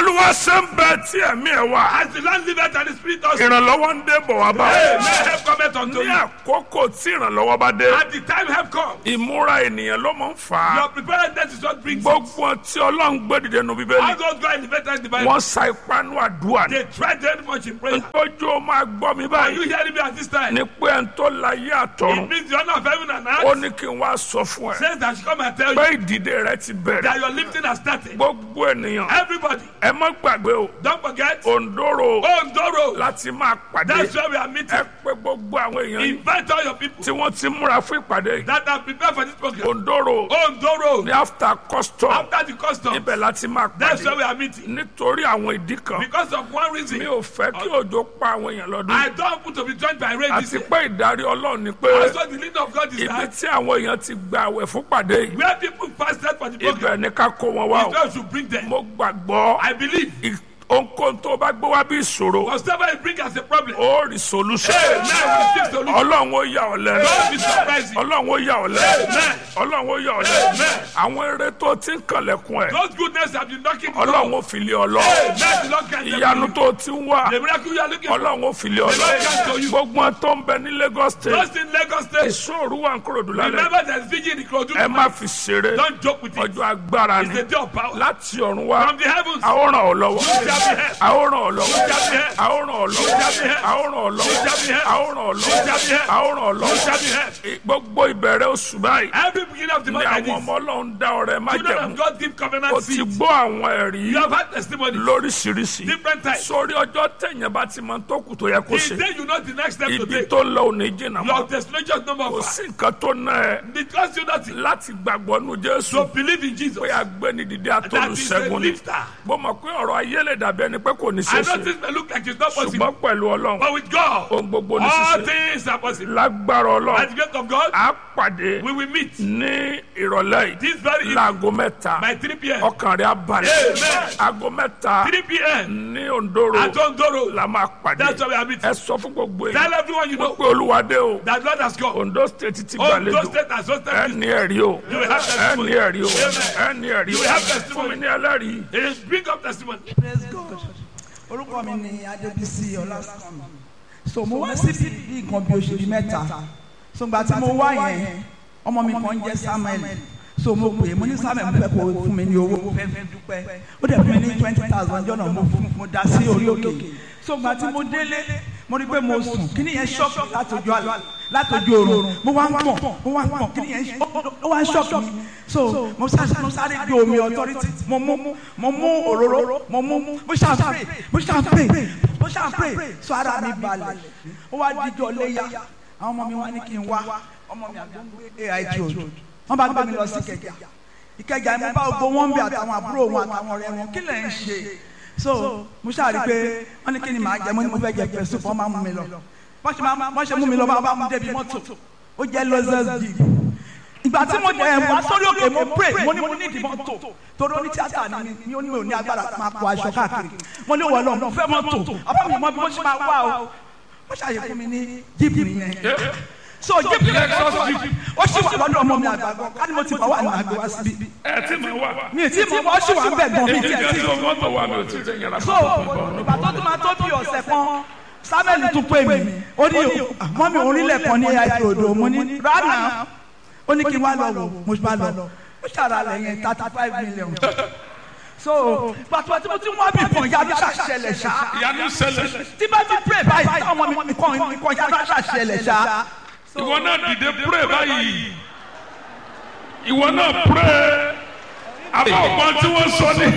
bólúwa ṣe ń bẹ tí ẹ̀mí ẹ̀ wá As the Lord liveth and the Spirit also. ìrànlọ́wọ́ ń dé bọ̀ wá bá Hey, ọ. may help cometh unto ní you. àkókò tí ìrànlọ́wọ́ bá dé At the time help come. ìmúra ènìyàn ló máa ń fà á Your preparedness is what brings it. gbogbo tí ọlọ́run gbé dìde nu All bíbélì those who are elevated in the Bible, wọ́n sa ipá nú àdúrà ní. they tried very much in prayer. ojú ó máa gbọ́ mi Are you báyìí hearing me at this time? ní pé ẹni tó láyé It àtọ̀run means the honor of heaven and ó earth ní kí n wá sọ fún ẹ says that I should come and tell pé you ìdìde rẹ ti bẹ̀rẹ̀ that your lifting has started. gbogbo ènìyàn Everybody, ẹ má gbàgbé o don't forget. òǹdóró Ondoro. láti máa pàdé That's where we are ẹ meeting. pé gbogbo àwọn èèyàn yìí Invite all your people tí wọ́n ti múra fún ìpàdé yìí that are prepared for this program. òǹdóró Ondoro. ní after custom After the custom, ibẹ̀ láti máa that's where pàdé we are meeting. nítorí àwọn ìdí kan Because of one mi reason, ò fẹ́ kí òjò pa àwọn èèyàn lọ́dún I don't want to be joined by rain this àti year. pé ìdarí ọlọ́run ni pé Also, the leading of God is ibi that tí àwọn èèyàn ti gba àwẹ̀ fún pàdé yìí where people fasted for the program, ibẹ̀ ni ká kó wọn wá is o where we should bring them. mo gbàgbọ́ I believe. ì- ohunkóhun tó bá gbé wá bí ìṣòro Whatever you bring as a problem, ó rí solution Amen. We receive solution. ọlọ́run ó yà ọ́ lẹ́nu God be surprising. ọlọ́run ó yà ọ́ lẹ́nu Amen. ọlọ́run ó yà ọ́ lẹ́nu Amen. àwọn eré tó ti ń kànlẹ̀kùn ẹ̀ Those goodness have been knocking the door. ọlọ́run ó fi lé ọ lọ Amen. The Lord can ìyanu tó ti ń wá The miracle you are looking for. ọlọ́run ó fi lé ọ lọ The Lord can show you. gbogbo wọn tó ń bẹ ní Lagos state Just in Lagos State, ìṣòro wà ń kúròdú lálẹ́ remember there's vigil in Ikorodu. ẹ má fi ṣeré Don't joke with it. ọjọ́ agbára It's ni the day of power. láti ọ̀run wá From the heavens, a ó ràn ọ́ lọ́wọ́ shall be help. a ó ràn ọ́ lọ́wọ́ shall be help. a ó ràn ọ́ lọ́wọ́ shall be help. a ó ràn ọ́ lọ́wọ́ shall be help. a ó ràn ọ́ lọ́wọ́ shall be help. a ó ràn ọ́ shall be lọ́wọ́ help. gbogbo ìbẹ̀rẹ̀ oṣù báyìí Every beginning of the ni month like àwọn this, ọmọ ọlọ́run dá ọrẹ children májẹ̀mú of God give o covenant ti seed. gbọ́ àwọn ẹ̀rí You have had testimony. lóríṣiríṣi Different types. sórí ọjọ́ tẹ̀yìn bá ti máa tó kù tó yẹ kó The ṣe day you know the next step to ibi take, tó lọ òní jìnnà your mọ́ destination is no more kò far. sí nǹkan tó ná ẹ It costs you nothing láti gbàgbọ́ nu Jésù to believe in Jesus. pé agbẹ́ni dìde That is a atolùṣẹ́gun ni lifter. bó mọ̀ pé ọ̀rọ̀ ayé lè dàbí ẹni pé kò ní I know ṣeéṣe things may look like it's not possible, ṣùgbọ́n pẹ̀lú ọlọ́run but with God, ohun gbogbo ní all ṣíṣe things are possible. lágbára By the ọlọ́run grace of God, á pàdé we will meet ní ìrọ̀lẹ́ yìí this very evening láago mẹ́ta by 3 p.m. ọkàn rẹ̀ á balẹ̀ Amen. aago mẹ́ta 3 p.m. ní Ondoro at Ondoro. la máa pàdé That's why we are meeting. ẹ sọ fún gbogbo Tell èèyàn everyone you know pé olúwadé o that Lord has come. Ondo state ti Ondo gbàlejò State has hosted ẹ this. ní ẹ̀rí o You will have ẹ testimony. ní ẹ̀rí o Amen. ẹ ní ẹ̀rí You o will have fún mi testimony. ní ẹlẹ́rìí. It is bring up testimony. praise god orúkọ mi ni adébísí ọlásùnmí so mo wá síbi bí nǹkan bí oṣù bíi mẹ́ta so gba tí mo wá yẹn ọmọ mi kan jẹ́ samuel so mo pè é mo ní samuel mo fẹ́ kó o fún mi ní owó mo fẹ́ fi dúpẹ́ ó dẹ̀ fún mi ní twenty thousand jọ́nà mo fún mo dá sí orí òkè so gba tí mo délé mo rí pé mo sùn kí nìyẹn ṣọ́ọ̀kì látọjú àlá látọjú oorun mo wá ń pọ̀ mo wá ń pọ̀ kí nìyẹn ó wá ń ṣọ́ọ̀kì mi so mo sáré mo sáré gbé omi authority mo mú mo mú òróró mo mú mo ṣáà pray mo ṣáà pray mo ṣáà pray so ara mi balẹ̀ ó wá díjọ léyà àwọn ọmọ mi wá ní kí n wá ọmọ mi àgbọn gbé AIT road wọ́n bá gbé mi lọ sí Ìkẹjà Ìkẹjà mo bá gbogbo wọn bí àtàwọn àbúrò wọn àtàwọn ọ̀rẹ́ wọn kí lẹ ń ṣe so mo ṣáà rí i pé wọ́n ní kí ni màá jẹ mo ní mo fẹ́ jẹ pẹ̀sù fún ọmọ mi lọ wọ́n ṣe máa wọ́n ṣe mú mi lọ bá bá mú débi mọ́tò ó jẹ́ lọ́sẹ̀s bíi ìgbà tí mo dẹ̀ wá sórí òkè mo pray mo ní mo ní ìdí mọ́tò torí oní tíátà ni mi ní onímọ̀ ní agbára máa kó aṣọ káàkiri mo ní wọlé ọmọ fẹ́ mọ́tò àbá mi mọ bí mo ṣe máa wá o wọ́n ṣàyè fún mi ní jíìpù yẹn so jíìpù yẹn ó sì wà lọ́dọ̀ ọmọ mi àgbàgbọ́ ká ní mo ti bá wà ní àgbẹ̀ wá síbí ẹ tí mo wà. mi ì tí mo wọ́n sì wà ń bẹ̀ gan mi èmi tiẹ̀ kan tí tó mọ́tò wà mí ò tí ì tẹ̀ yàrá so ìgbà tó tún máa tó bí ọ̀sẹ̀ kan samuel tún pè mí ó ní mọ́ mi orílẹ̀ kan ní AIT odò mo ní rárá ó ní kí n wá lọ wò mo bá lọ ó ṣàrà lẹ̀ yẹn thirty five million so pàtó tí mo ti wá bí kan yára ṣàṣẹlẹ̀ ṣá ìyanu ṣẹlẹ̀ tí bá ti pray báyìí táwọn ọmọ mi kan kan yára ṣàṣẹlẹ̀ ṣá. ìwọ náà dìde pray báyìí ìwọ náà pray àbá ọgbọ́n tí wọ́n sọ ní.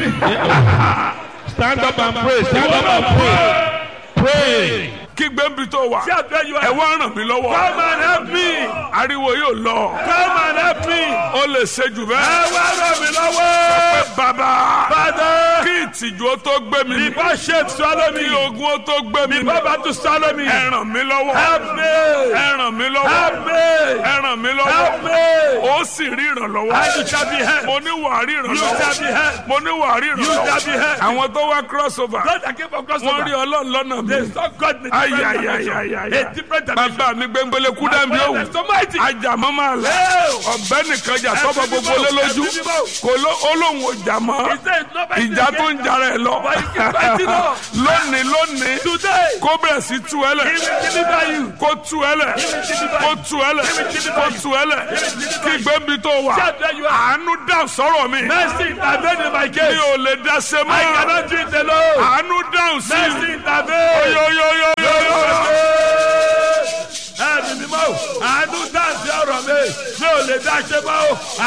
Stand up and pray. Stand ìwọ up náà and pray. pray. kí gbẹ́nbi tó wà See how you ẹ are. wá ràn mí lọ́wọ́. Come and help me. ariwo yóò lọ. Come and help me. ó lè ṣe jù Ẹ bẹ́ẹ̀. wá ràn mí lọ́wọ́. pé bàbá Father, kí ìtìjú ó tó gbé mi mì. before shame swallow kí me, ogun ó tó gbé mi mì. before battle swallow me, ẹ ràn mí lọ́wọ́. help me. ẹ ràn mí lọ́wọ́. Help me. ẹ ràn mí Help lọ́wọ́. me. ó sì rí ìrànlọ́wọ́. And you shall be helped. mo ní wàá rí You shall be ìrànlọ́wọ́. helped. mo ní wàá rí You shall be helped. ìrànlọ́wọ́. àwọn tó wá crossover. God that came from wọ́n rí crossover. ọlọ́run lọ́nà mi. They saw God in a different dimension. ayayayaya. A different dimension. bàbá mi gbẹ́ngbẹ́lẹ́ kú dẹ́nbi My òwú. father is so mighty. ajamọ́ máa lẹ̀. Hey. ọ̀bẹ nìkan jà sọ́bọ̀ Ẹ̀mí gbogbo mímọ́, lé lójú. ẹ̀mí mímọ́. kò ló olóhùn ọjà mọ́. He said, nobody ìjà tó ń against jara ẹ lọ fighting on. lónìí lónìí Today, kó bẹ̀rẹ̀ sí tú ẹ he lẹ̀ will deliver you. kó tú ẹ lẹ̀ kó tú ẹ lẹ̀ kó tú ẹ lẹ̀ kí gbẹ́mí tó wà Shout where you are. àánú dá sọ̀rọ̀ mi Mercy intervene in my mi case. ò lè dá se I mọ́ cannot do it alone. àánú dáhùn sí Mercy intervene. yóyóyóyóyó. Ẹ̀mí mímọ́, àánú dáǹsì ọ̀rọ̀ mi, mi ò lè dá ṣe mọ́ o.